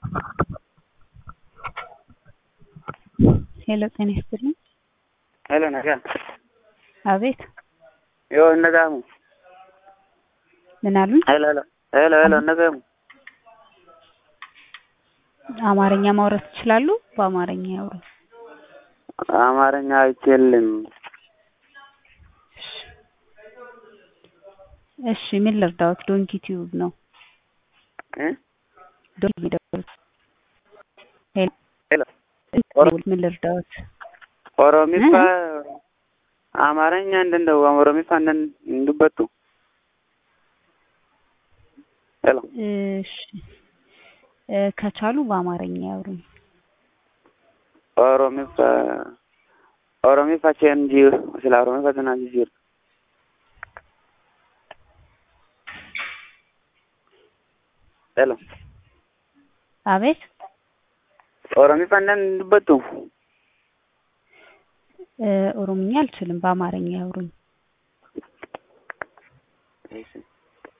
ሄሎ ጤና ይስጥልኝ። ሄሎ nagaa አቤት yoo hin dhaga'amu ምን አሉኝ? ሄሎ ሄሎ ሄሎ ሄሎ hin dhaga'amu አማርኛ ማውራት ይችላሉ? በአማርኛ ያውሩ። አማርኛ አይችልም። እሺ ምን ልርዳዎት? ዶንኪ ቲዩብ ነው። እ ዶንኪ ደውሉት። ሄሎ ሄሎ ደውሉት። ምን ልርዳዎት? ኦሮሚፋ አማርኛ እንደንደው ኦሮሚፋ እንደን እንዱበቱ ሄሎ እሺ እ ከቻሉ በአማርኛ ያውሩኝ። ኦሮሚፋ ኦሮሚፋ ቼንጂ ስለ ኦሮሚፋ ተናጂ ጅር ሄሎ አቤት ኦሮሚፋ እንደን እንዱበቱ እ ኦሮምኛ አልችልም። በአማርኛ ያውሩኝ። እሺ